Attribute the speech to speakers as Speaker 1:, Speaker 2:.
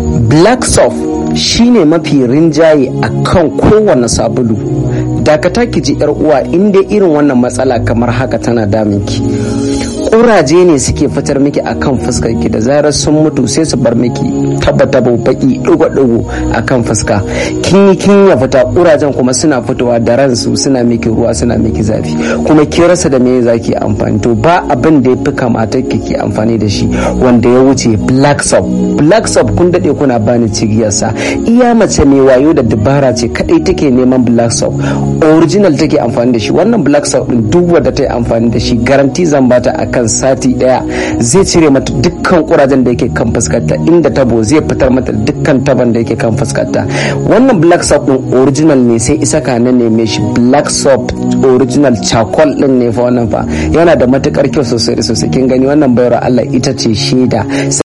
Speaker 1: black soft shine mafi rinjaye a kan kowane sabulu dakata ki ji yar uwa in dai irin wannan matsala kamar haka tana daminki kuraje ne suke fitar miki akan fuskar ki da zarar sun mutu sai su bar miki taba taba baki digo digo akan fuska kin yi kin ya fita kurajen kuma suna fitowa da ransu suna miki ruwa suna miki zafi kuma ki rasa da me zaki amfani to ba abin da yafi kamata ki ki amfani da shi wanda ya wuce black soap black soap kun dade kuna bani cigiyarsa iya mace mai wayo da dabara ce kadai take neman black soap original take amfani da shi wannan black soap din duk wanda ta yi amfani da shi garanti zan bata akan sati daya zai cire mata dukkan kurajen da yake kan fuskarta inda tabo zai fitar mata dukkan taban da yake kan fuskarta wannan black soap din original ne sai isa ka na neme shi black soap original charcoal din ne fa wannan fa yana da matukar kyau sosai da sosai kin gani wannan bayar Allah ita ce shaida